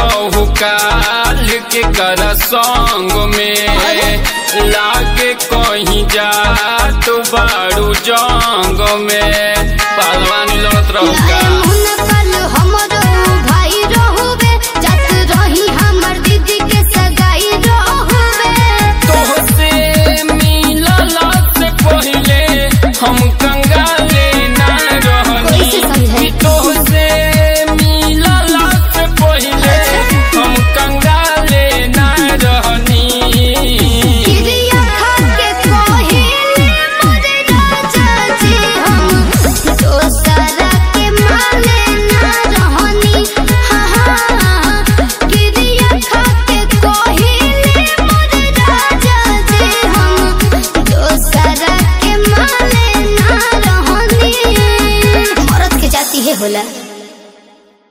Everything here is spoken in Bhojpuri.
रहू काल के कर संग में लागे कहीं जा तो बारू जंग में पहलवानी लड़त रहू का मुनकल हमरो भाई रहुबे जत रही हमर दीदी के सगाई रहुबे तोहसे मिलला से पहिले हम कंगाले ना रहनी कैसे समझाई? कि तोहसे मिलला से पहिले हम कंगाले ना रहनी किरिया खा के कोहिले मोरे राजा जी हम दोसरा के माने ना रहनी हाँ हाँ किरिया खा के कोहिले मोरे राजा जी हम दोसरा के माने ना रहनी मरद के जाती है होला